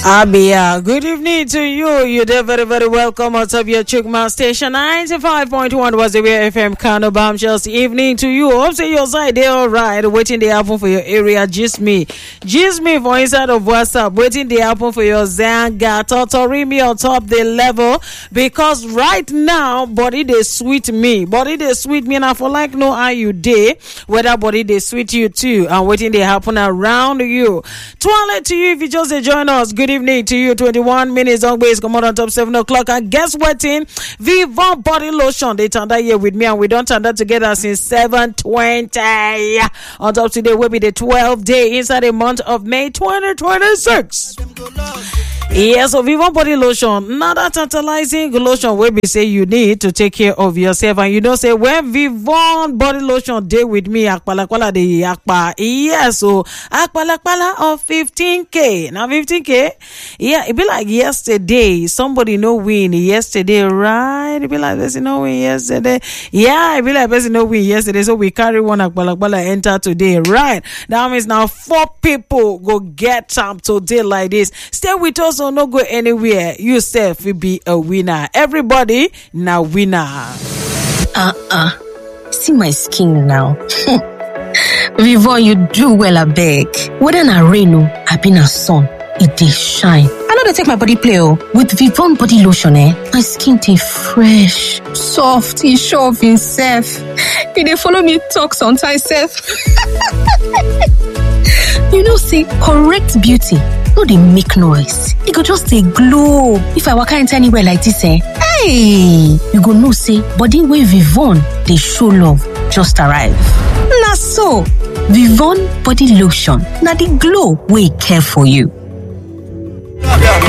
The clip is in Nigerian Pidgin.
Abia, good evening to you. You're there very, very welcome out of your Chukma station. 95.1 was the way FM Kano Bombshells. Evening to you. Hope say your side they all right. Waiting they happen for your area. Just me. Just me for inside of WhatsApp. Waiting they happen for your Zanga. Totori me on top the level. Because right now, body they sweet me. Body they sweet me. And I for like know how you day. Whether body they sweet you too. And waiting they happen around you. Twilight to you if you just uh, join us. Good evening to you. 21 minutes on base. Come on on top 7 o'clock. And guess what? In Vivon Body Lotion. They turned that here with me and we don't turn that together since 720. On top today will be the 12th day inside the month of May 2026. Yes, so Vivon Body Lotion. Now that tantalizing lotion will be say you need to take care of yourself. And you know, say when Vivon Body Lotion day with me, Akpalakwala de Akpa. Yes, so Akpalakwala of 15k. Now 15k. Yeah, it be like yesterday. Somebody no win yesterday, right? It be like person no win yesterday. Yeah, it be like person no win yesterday. So we carry one Akpalakwala enter today, right? That means now four people go get some today like this. Stay with us or no go anywhere. You self will be a winner. Everybody now winner. Uh-uh. See my skin now. Vivon, you do well, I beg. Whether na rain o, abi na sun, e dey shine. I no dey take my body play o. With Vivon body lotion eh, my skin dey fresh, soft, e sure of himself. E dey follow me talk sometimes sef. you know say correct beauty no dey make noise, e go just dey glow. If I waka enter anywhere like dis eh, hey, you go know say body wey Vivon dey show love just arrive. Na so, Vivon body lotion na the glow wey care for you.